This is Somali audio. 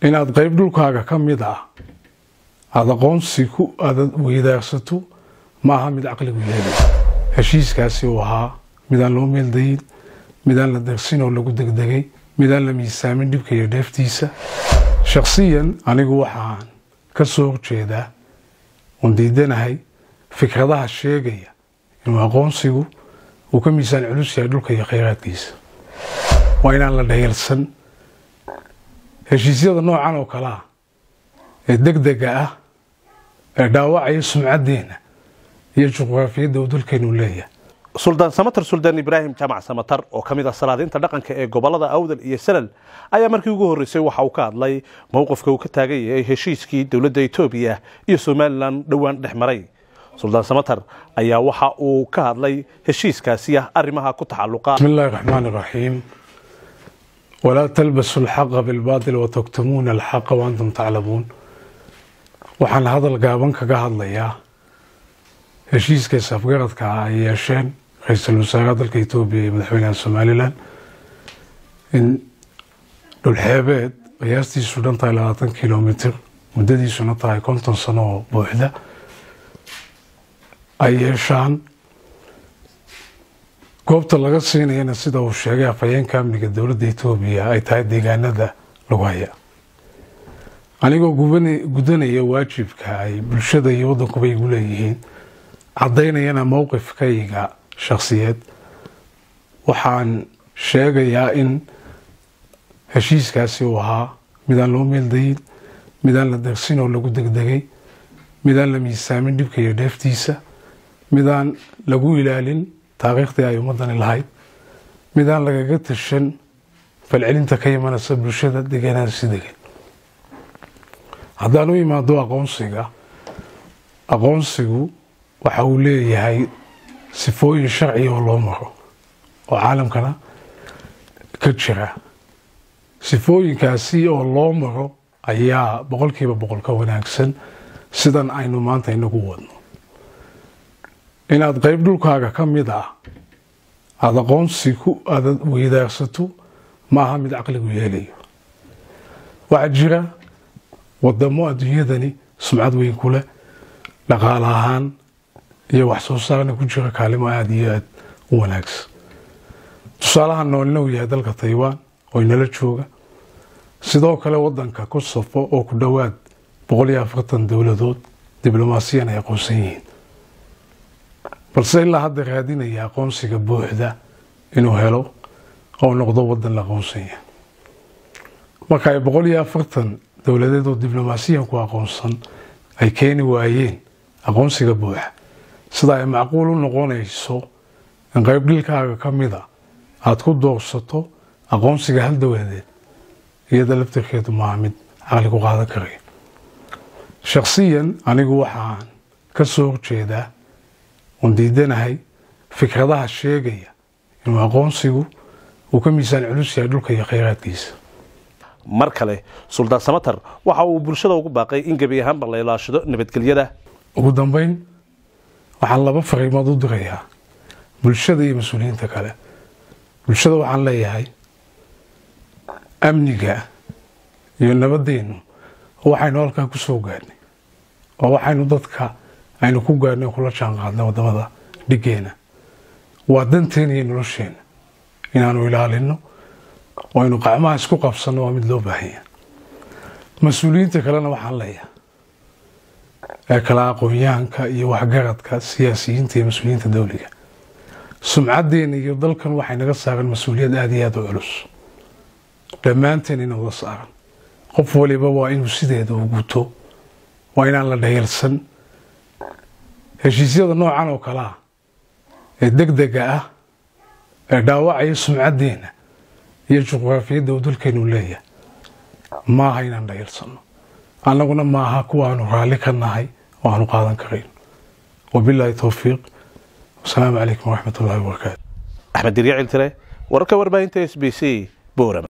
inaad qayb dhulkaaga ka mid ah aada aqoonsi ku aada weydaarsato ma aha mid caqligu yeelay heshiiskaasi uu ahaa midaan loo meeldayin midaan la darsin oo lagu degdegay midaan la miisaamin dhibka iyo dheeftiisa shakhsiyan anigu waxaan ka soo horjeedaa oon diidanahay fikradaha sheegaya inuu aqoonsigu uu ka miisaan culus yahay dhulka iyo khayraadkiisa waa inaan la dhayalsan heshiisyada noocan oo kale ah ee degdega ah ee dhaawacaya sumcaddeena iyo juqraafiyadda uu dalkeenu leeyahay suldaan samatar suldaan ibraahim jaamac samatar oo ka mid ah salaadiinta dhaqanka ee gobolada awdal iyo salal ayaa markii ugu horreysay waxa uu ka hadlay mowqifka uu ka taagan yahay heshiiskii dowladda etoobiya iyo somalilan dhowaan dhex maray suldaan samatar ayaa waxa uu ka hadlay heshiiskaasi ah arrimaha ku taxalluqa بسم الله الرحمن الرحيم ولا تلبسوا الحق بالباطل وتكتمون الحق وأنتم تعلمون waxaan hadal gaaban kaga hadlayaa heshiiska safgaradka ah ay yeesheen ra-iisul wasaaraha dalka etoobiya iyo madaxweynaha somalilan in dhulxeebeed qiyaastiisu dhan tahay labaatan kilomitr muddadiisuna tahay konton sano oo buuxda ay yeeshaan goobta laga siinayana sida uu sheegay afhayeenka amniga dowladda etoobiya ay tahay deegaanada lagu haya anigoo gudanaya waajibka ay bulshada iyo waddankuba igu leeyihiin caddaynayana mowqifkayga shakhsiyeed waxaan sheegayaa in heshiiskaasi uu ahaa midaan loo meeldayin midaan la darsin oo lagu degdegay midaan la miisaamin dhibka iyo dheeftiisa midaan lagu ilaalin taariikhdii ay ummadani lahayd midaan lagaga tashan falcelinta ka imanaysa bulshada deegaanadaasi degan haddaan u imaado aqoonsiga aqoonsigu waxa uu leeyahay sifooyin sharciga oo loo maro oo caalamkana ka jira sifooyinkaasi oo loo maro ayaa boqolkiiba boqol ka wanaagsan sidan aynu maanta inagu wadno inaad qayb dhulkaaga ka mid ah aada aqoonsi ku aada weydaarsato ma aha mid caqligu yeelayo waxaa jira wadamo adduunyadani sumcad weyn ku leh dhaqaale ahaan iyo wax soo saarna ku jira kaalimo aada iyo aada u wanaagsan tusaalaha noolna uu yahay dalka taybaan oo inala jooga sidoo kale wadanka kosofo oo ku dhowaad boqol iyo afartan dowladood diblomaasiyan ay aqoonsan yihiin balse ilaa hadda raadinaya aqoonsiga buuxda inuu helo oo noqdo wadan la aqoonsan yahay marka ay boqol iyo afartan dowladeed oo diblomaasiyanku aqoonsan ay keeni waayeen aqoonsiga buuxa sida ay macquul u noqonayso in qayb dhilkaaga ka mida aada ku doorsato aqoonsiga hal dowladeed iyada laftirkeedu maaha mid caqli ku qaadan karaya shakhsiyan anigu waxaan ka soo horjeedaa oon diidanahay fikradaha sheegaya inuu aqoonsigu uu ka miisaan culus yahay dhulka iyo khayraadkiisa mar kale suldaan samatar waxa uu bulshada ugu baaqay in gebi ahaanba la ilaashado nabadgelyada ugu dambeyn waxaan laba fariimood u dirayaa bulshada iyo mas-uuliyiinta kale bulshada waxaan leeyahay amniga iyo nabadeennu waxaynu halkaa ku soo gaadhnay oo waxaynu dadka aynu ku gaadhnay kula jaan qaadnay waddamada dhiggeena waa danteena iyo nolosheena inaanu ilaalino oo aynu qacmaha isku qabsanno waa mid loo baahanya mas-uuliyiinta kalena waxaan leeyahay ee kala aqoon-yahanka iyo waxgaradka siyaasiyiinta iyo mas-uuliyiinta dowliga sumcaddeena iyo dalkan waxay naga saaran mas-uuliyad aada iyo aada u culus dhammaanteen ina wada saaran qof waliba waa inuu sideeda u guto waa inaan la dhayalsan heshiisyada noocan oo kale ah ee degdega ah ee dhaawacaya sumcaddeena iyo juqraafiyadda uu dalkeenu leeyahay maaha inaan dhayalsanno annaguna maaha kuwa aanu raalli ka nahay oo aanu qaadan karayn wabilaahi towfiiq wasalaamu calaykum waraxmat ullahi wabarakaatu axmed dirya ciltire wararka warbaahinta s b c boram